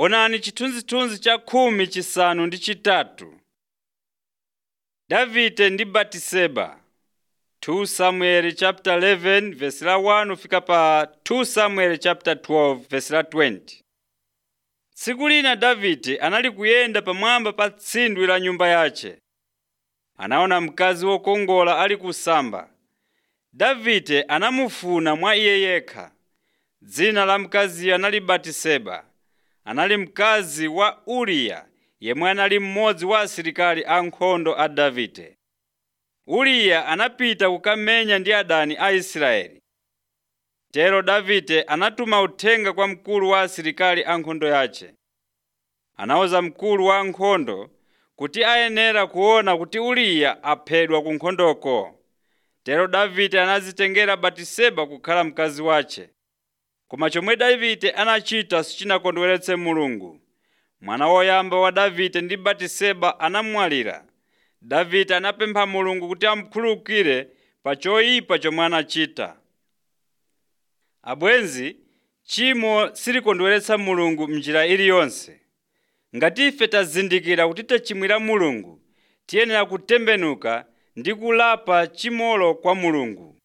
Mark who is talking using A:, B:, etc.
A: Onani chithunzithunzi cha khumi chisanu ndi chitatu. Davide ndi Batiseba 2 Samuel chapter 11 verse la 1 fika pa 2 Samuel chapter 12 verse la 20. Tsiku lina Davide anali kuyenda pamwamba pa tsindwi la nyumba yace. Anaona mkazi wokongola ali kusamba. Davide anamufuna mwa iye yekha. Dzina la mkaziyo anali Batiseba. Anali mkazi wa Uriya yemwe anali mmodzi wa asilikali ankhondo a Davide. Uriya anapita kukamenya ndi adani a Israeli. Tero Davide anatuma uthenga kwa mkulu wa asilikali ankhondo yace. Anawuza mkulu wa ankhondo kuti ayenera kuona kuti Uriya aphedwa ku nkhondoko. Tero Davide anazitengera Batiseba kukhala mkazi wace. Koma chomwe Davide anachita sichinakondweretse Mulungu. Mwana woyamba wa Davide ndi Batiseba anamwalira. Davide anapempha Mulungu kuti amukhululukire pa choyipa chomwe anachita. Abwenzi, tchimo silikondweretsa Mulungu m'njira iliyonse. Ngati ife tazindikira kuti tachimwira Mulungu, tiyenera kutembenuka ndi kulapa tchimolo kwa Mulungu.